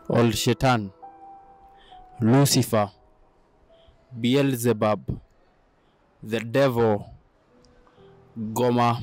Old Shetan, Lucifer, Beelzebub, the devil, Goma,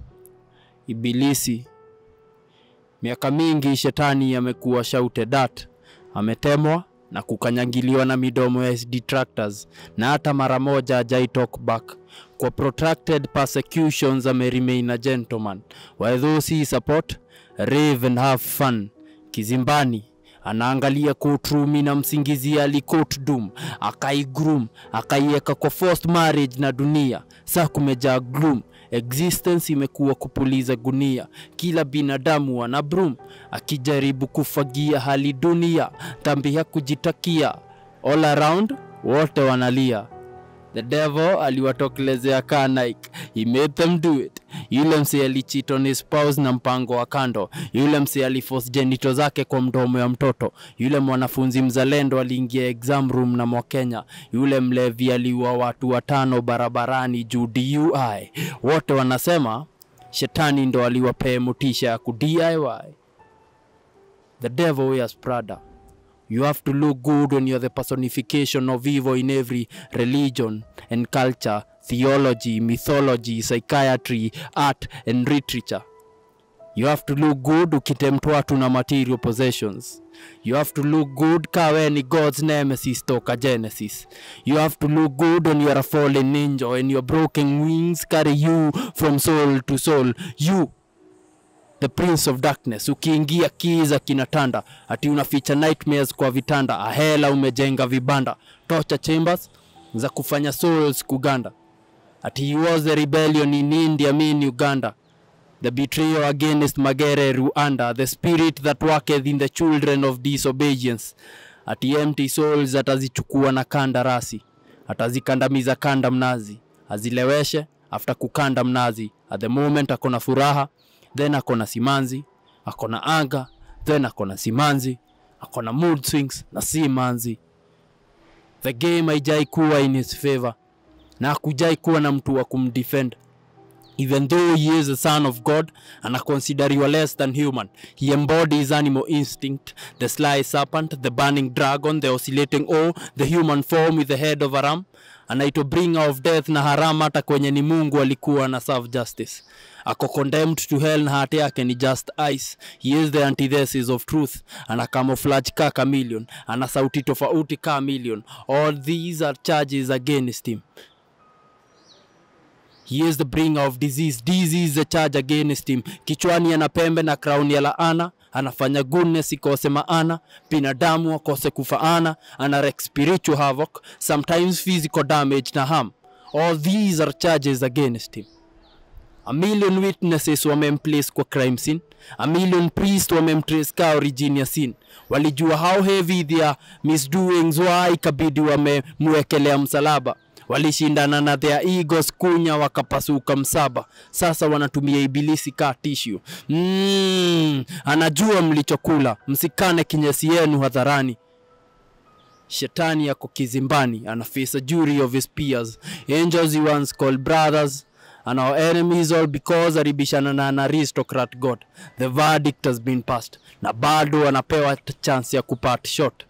Ibilisi. Miaka mingi shetani amekuwa shouted at, ametemwa na kukanyangiliwa na midomo ya his detractors, na hata mara moja hajai talk back. Kwa protracted persecutions ame remain a gentleman, while those he support rave and have fun. Kizimbani anaangalia courtroom na msingizia alikot doom akaigroom akaiweka kwa forced marriage na dunia saa kumejaa gloom existence imekuwa kupuliza gunia kila binadamu ana broom akijaribu kufagia hali dunia dhambi ya kujitakia all around wote wanalia The devil aliwatokelezea kaa Nike. He made them do it. Yule mse alicheat on his spouse na mpango wa kando. Yule mse aliforce genito zake kwa mdomo ya mtoto. Yule mwanafunzi mzalendo aliingia exam room na Mwakenya. Yule mlevi aliua watu watano barabarani juu DUI. Wote wanasema shetani ndo aliwapee motisha ya ku DIY. The devil wears Prada. You have to look good when you're the personification of evil in every religion and culture, theology, mythology, psychiatry, art and literature. You have to look good ukitempt watu na material possessions. You have to look good ka we ni God's nemesis toka Genesis. You have to look good when you're a fallen angel and your broken wings carry you from soul to soul. You the prince of darkness ukiingia kiza kinatanda ati unaficha nightmares kwa vitanda ahela umejenga vibanda torture chambers za kufanya souls kuganda ati he was the rebellion in india mean uganda the betrayal against magere rwanda the spirit that worketh in the children of disobedience ati empty souls atazichukua na kandarasi atazikandamiza kanda mnazi azileweshe after kukanda mnazi at the moment akona furaha then akona simanzi akona anga then akona simanzi akona mood swings na simanzi the game haijai kuwa in his favor na hakujai kuwa na mtu wa kumdefend even though he is a son of god anakonsideriwa less than human he embodies animal instinct the sly serpent the burning dragon the oscillating o the human form with the head of a ram anaitwa bringer of death na haram hata kwenye ni mungu alikuwa na serve justice ako condemned to hell na hati yake ni just ice he is the antithesis of truth ana camouflage ka chameleon ana sauti tofauti ka million all these are charges against him He is the bringer of disease. Disease is the charge against him. Kichwani ana pembe na crown ya laana, anafanya goodness ikose maana, binadamu akose kufaana, ana wreak spiritual havoc, sometimes physical damage na harm. All these are charges against him. A million witnesses wamemplace kwa crime scene. A million priests wamemtrace ka origin ya sin. Walijua how heavy their misdoings why ikabidi wamemwekelea msalaba walishindana na their egos kunya wakapasuka msaba sasa wanatumia ibilisi kaa tissue mm, anajua mlichokula msikane kinyesi yenu hadharani shetani yako kizimbani ana face a jury of his peers angels he once called brothers and our enemies all because alibishana na an aristocrat god the verdict has been passed na bado anapewa chance ya kupat shot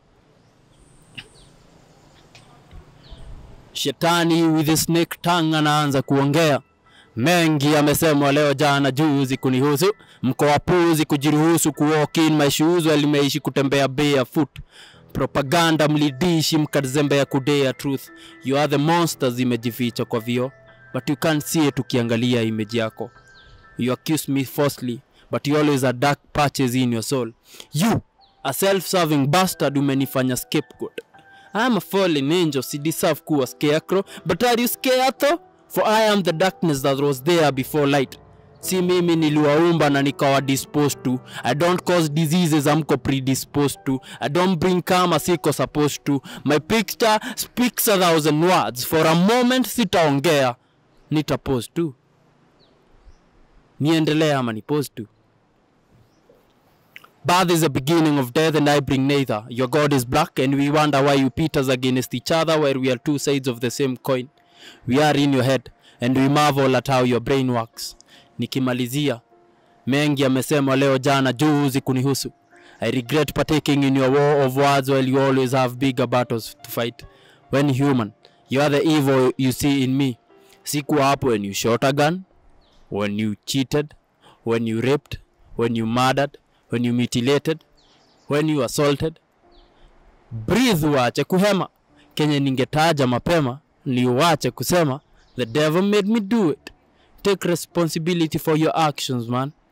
Shetani with a snake tongue anaanza kuongea mengi amesemwa leo jana juzi kunihusu mko wapuzi kujiruhusu kuwalk in my shoes while nimeishi kutembea barefoot propaganda mlidishi mkazembea kudea truth you are the monsters imejificha kwa vio but you can't see it ukiangalia image yako you accuse me falsely but you always are dark patches in your soul you a self-serving bastard umenifanya scapegoat I am a fallen angel, si deserve kuwa scarecrow, but are you scared though? For I am the darkness that was there before light. Si mimi niliwaumba na nikawa disposed to. I don't cause diseases amko predisposed to. I don't bring karma siko supposed to. My picture speaks a thousand words. For a moment sitaongea, nitapose tu. Niendelee ama nipose tu. Birth is the beginning of death, and I bring neither. Your God is black, and we wonder why you pit us against each other, while we are two sides of the same coin. We are in your head, and we marvel at how your brain works. Nikimalizia, mengi yamesemwa leo jana juzi kunihusu. I regret partaking in your war of words while you always have bigger battles to fight. When human, you are the evil you see in me. Sikuwa hapo when you shot a gun, when you cheated, when you raped, when you murdered, when you mutilated, when you assaulted. Breathe, uache kuhema. Kenye ningetaja mapema ni uache kusema the devil made me do it. Take responsibility for your actions, man.